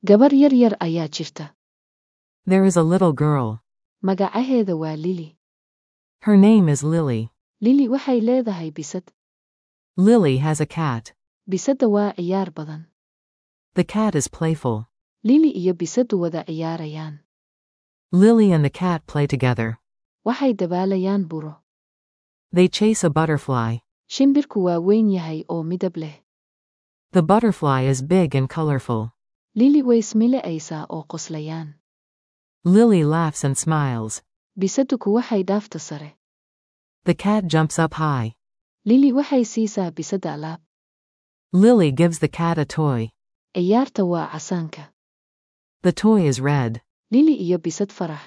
gabar yar yar ayaa jirta There is a little girl. magacaheeda waa lili Her name is Lily. lili waxay leedahay bisad Lily has a cat. bisadda waa ciyaar badan The cat is playful. lili iyo bisaddu wada ciyaarayaan Lily and the cat play together. waxay dabaalayaan buro They chase a butterfly. shimbirku waa weyn yahay oo midab leh The butterfly is big and colorful. lili way ismilicaysaa oo qoslayaan Lily laughs and smiles. bisadduku waxay dhaafta sare The cat jumps up high. lili waxay siisaa bisadda alaab Lily gives the cat a toy. ciyaarta waa casaanka The toy is red. lili iyo bisad farax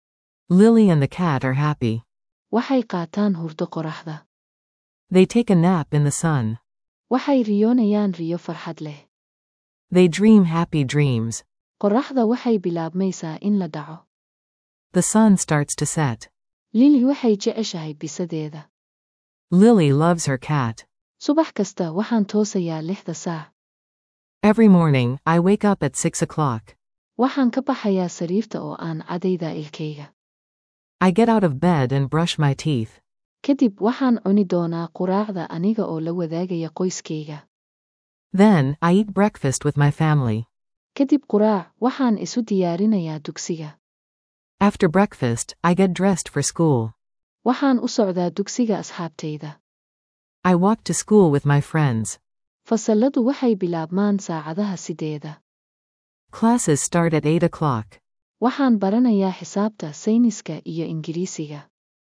Lily and the cat are happy. waxay qaataan hurdo qoraxda They take a nap in the sun. waxay riyoonayaan riyo farxad leh They dream happy dreams. qoraxda waxay bilaabmaysaa in la dhaco The sun starts to set. lili waxay jeceshahay bisadeeda Lily loves her cat. subax kasta waxaan toosayaa lixda saac Every morning, I wake up at 6 o'clock. waxaan ka baxayaa sariirta oo aan cadayda ilkayga I get out of bed and brush my teeth. kadib waxaan cuni doonaa quraacda aniga oo la wadaagaya qoyskayga Then, I eat breakfast with my family. kadib quraac waxaan isu diyaarinayaa dugsiga After breakfast, I get dressed for school. waxaan u socdaa dugsiga asxaabtayda I walk to school with my friends. fasalladu waxay bilaabmaan saacadaha sideeda Classes start at 8 o'clock. waxaan baranayaa xisaabta sayniska iyo ingiriisiga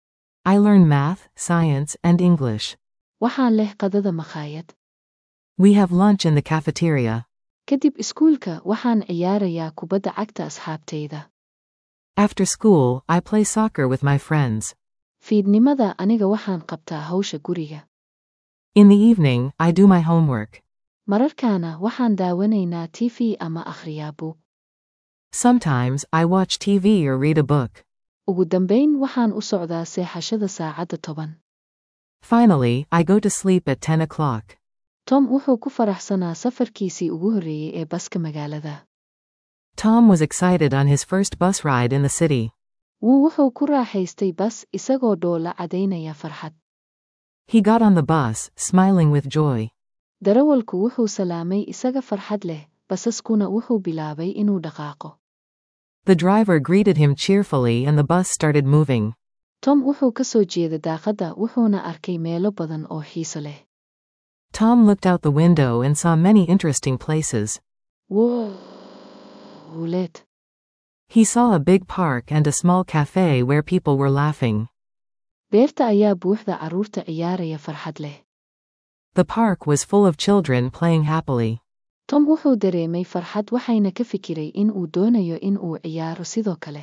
I learn math, science, and English. waxaan leh qadada makhaayad We have lunch in the cafeteria. kadib iskuulka waxaan ciyaarayaa kubadda cagta asxaabtayda After school, I play soccer with my friends. fiidnimada aniga waxaan qabtaa hawsha guriga In the evening, I do my homework. mararkaana waxaan daawanaynaa tv ama akhriyaa buug Sometimes, I watch TV or read a book. ugu dambayn waxaan u socdaa seexashada saacadda toban Finally, I go to sleep at 10 o'clock. tom wuxuu ku faraxsanaa safarkiisii ugu horreeyey ee baska magaalada Tom was excited on his first bus ride in the city. wuu wuxuu ku raaxaystay bas isagoo dhoola cadaynaya farxad He got on the bus, smiling with joy. darawalku wuxuu salaamay isaga farxad leh basaskuna wuxuu bilaabay inuu dhaqaaqo The driver greeted him cheerfully and the bus started moving. tom wuxuu ka soo jeeda daaqadda wuxuuna arkay meelo badan oo xiiso leh Tom looked out the window and saw many interesting places. wuuleed He saw a big park and a small cafe where people were laughing. beerta ayaa buuxda carruurta ciyaaraya farxad leh The park was full of children playing happily. tom wuxuu dareemay farxad waxayna ka fikiray in uu doonayo in uu ciyaaro sidoo kale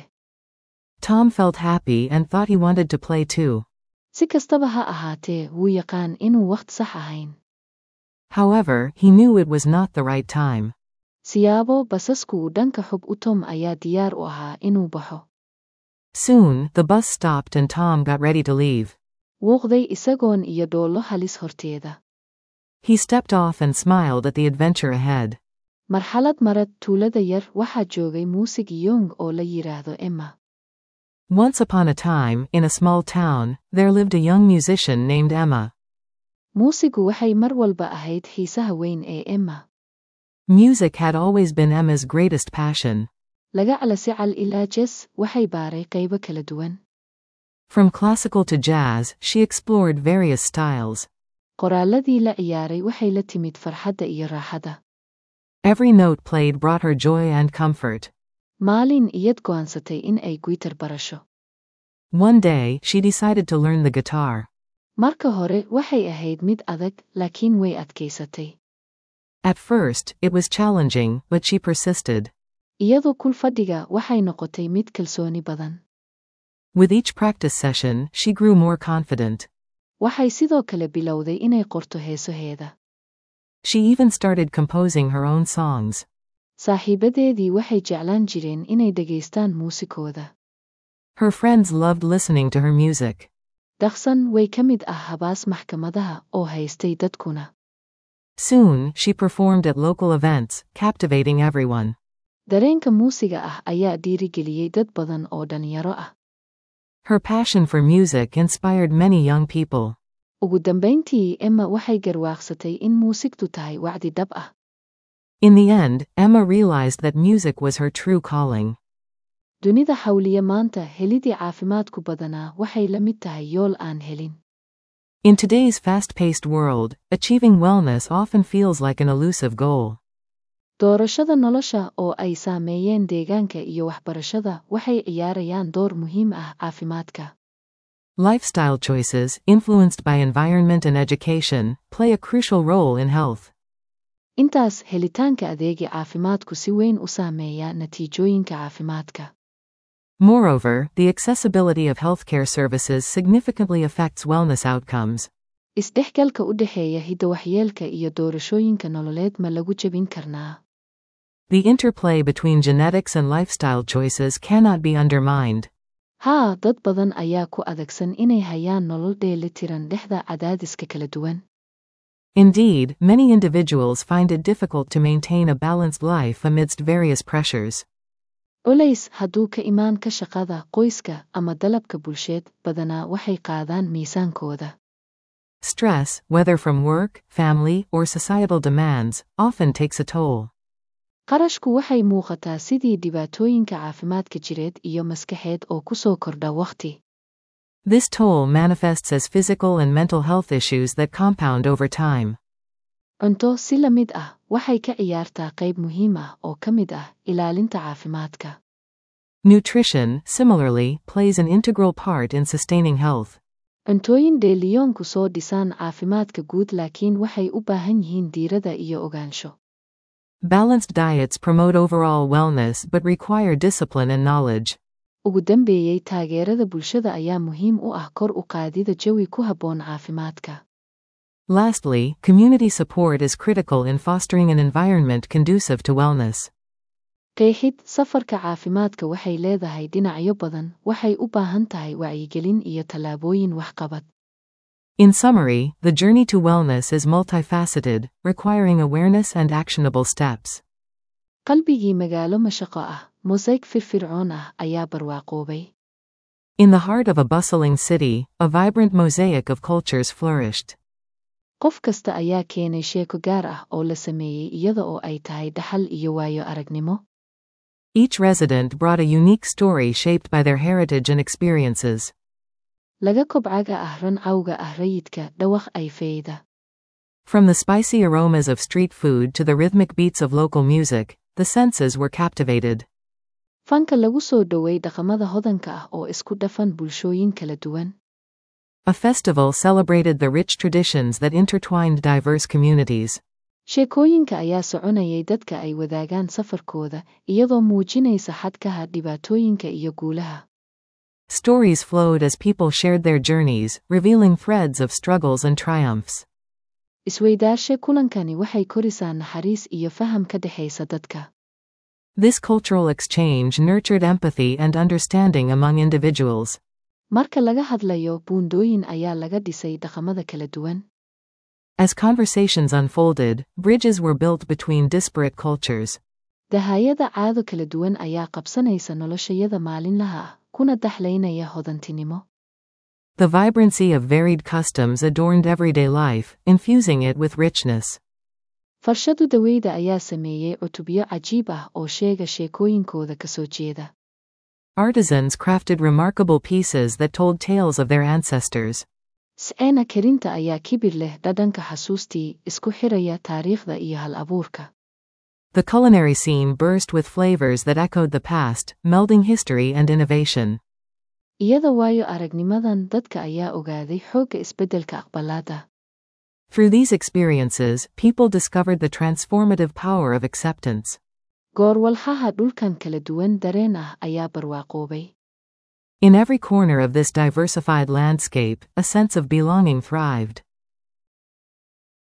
Tom felt happy and thought he wanted to play too. si kastaba ha ahaatee wuu yaqaan inuu wakhti sax ahayn However, he knew it was not the right time. siyaabo basasku uu dhanka xub u tom ayaa diyaar u ahaa inuu baxo Soon, the bus stopped and Tom got ready to leave. wuuqday isagoon iyo dhoollo halis horteeda He stepped off and smiled at the adventure ahead. marxalad marad tuulada yar waxaa joogay muusig yong oo la yidhaahdo emma Once upon a time, in a small town, there lived a young musician named Emma. muusigu waxay mar walba ahayd xiisaha weyn ee emma Music had always been Emma's greatest passion. laga calasical ilaa jes waxay baaray qaybo kala duwan From classical to jazz, she explored various styles. qoraalladii la ciyaaray waxay la timid farxadda iyo raaxada Every note played brought her joy and comfort. maalin iyad go'aansatay in ay gwitar barasho One day, she decided to learn the guitar. marka hore waxay ahayd mid adag laakiin way adkaysatay At first, it was challenging, but she persisted. iyadoo kul fadhiga waxay noqotay mid kalsooni badan With each practice session, she grew more confident. waxay sidoo kale bilowday inay qorto heesoheeda She even started composing her own songs. saaxiibadeedii waxay jeclaan jireen inay dhegaystaan muusikooda Her friends loved listening to her music. dhaqsan way ka mid ah habaas maxkamadaha oo haystay dadkuna Soon, she performed at local events, captivating everyone. dareenka muusiga ah ayaa dhiirigeliyey dad badan oo dhalinyaro ah Her passion for music inspired many young people. ugu dambayntii emma waxay garwaaqsatay in muusigtu tahay wacdi dhab ah In the end, Emma realized that music was her true calling. dunida hawliya maanta helidii caafimaadku badanaa waxay la mid tahay yool aan helin In today's fast paced world, achieving wellness often feels like an elusive goal. doorashada nolosha oo ay saameeyeen deegaanka iyo waxbarashada waxay ciyaarayaan door muhiim ah caafimaadka Lifestyle choices, influenced by environment and education, play a crucial role in health. intaas helitaanka adeegi caafimaadku si weyn u saameeya natiijooyinka caafimaadka Moreover, the accessibility of healthcare services significantly affects wellness outcomes. isdhexgalka u dhexeeya hidda-waxyeelka iyo doorashooyinka nololeed ma lagu jebin karnaa The interplay between genetics and lifestyle choices cannot be undermined. haa dad badan ayaa ku adagsan inay hayaan nolol dheelitiran dhexda cadaadiska kala duwan Indeed, many individuals find it difficult to maintain a balanced life amidst various pressures. culays hadduu ka imaan ka shaqada qoyska ama dalabka bulsheed badanaa waxay qaadaan miisaankooda Stress, whether from work, family, or societal demands, often takes a toll. qarashku waxay muuqataa sidii dhibaatooyinka caafimaadka jireed iyo maskaxeed oo ku soo kordha wakhti This toll manifests as physical and mental health issues that compound over time. cunto si la mid ah waxay ka ciyaartaa qayb muhiim ah oo ka mid ah ilaalinta caafimaadka Nutrition, similarly, plays an integral part in sustaining health. cuntooyin dheeliyoonku soo dhisaan caafimaadka guud laakiin waxay u baahan yihiin diirada iyo ogaansho Balanced diets promote overall wellness but require discipline and knowledge. ugu dambeeyey taageerada bulshada ayaa muhiim u ah kor u qaadida jawi ku habboon caafimaadka Lastly, community support is critical in fostering an environment conducive to wellness. qeexid safarka caafimaadka waxay leedahay dhinacyo badan waxay u baahan tahay wacyigelin iyo tallaabooyin waxqabad In summary, the journey to wellness is multifaceted, requiring awareness and actionable steps. qalbigii magaalo mashaqo ah mosayg firfircoon ah ayaa barwaaqoobay In the heart of a bustling city, a vibrant mosaic of cultures flourished. qof kasta ayaa keenay sheeko gaar ah oo la sameeyey iyada oo ay tahay dhaxal iyo waayo aragnimo Each resident brought a unique story shaped by their heritage and experiences. laga kobcaga ah ran cawga ah rayidka dhawaq ay feyda From the spicy aromas of street food to the rhythmic beats of local music, the senses were captivated. fanka lagu soo dhoway dhaqamada hodanka ah oo isku dhafan bulshooyin kala duwan A festival celebrated the rich traditions that intertwined diverse communities. sheekooyinka ayaa soconayay dadka ay wadaagaan safarkooda iyadoo muujinaysa xadkaha dhibaatooyinka iyo guulaha Stories flowed as people shared their journeys, revealing threads of struggles and triumphs. isweydaashe kulankani waxay korisaa naxariis iyo faham ka dhexaysa dadka This cultural exchange nurtured empathy and understanding among individuals. marka laga hadlayo buundooyin ayaa laga dhisay dhaqamada kala duwan As conversations unfolded, bridges were built between disparate cultures. dahayada caado kala duwan ayaa qabsanaysa noloshayada maalinlaha ah kuna daxlaynaya hodantinimo The vibrancy of varied customs adorned everyday life, infusing it with richness. farshadu daweyda ayaa sameeyey cutubyo cajiib ah oo sheega sheekooyinkooda ka soo jeeda Artisans crafted remarkable pieces that told tales of their ancestors. sceena karinta ayaa kibir leh dhadhanka xasuustii isku xiraya taariikhda iyo hal abuurka The culinary scene burst with flavors that echoed the past, melding history and innovation. iyada waayo aragnimadan dadka ayaa ogaaday xoogga isbeddelka aqbalaada Through these experiences, people discovered the transformative power of acceptance. goorwalhaha dhulkan kala duwan dareen ah ayaa barwaaqoobay In every corner of this diversified landscape, a sense of belonging thrived.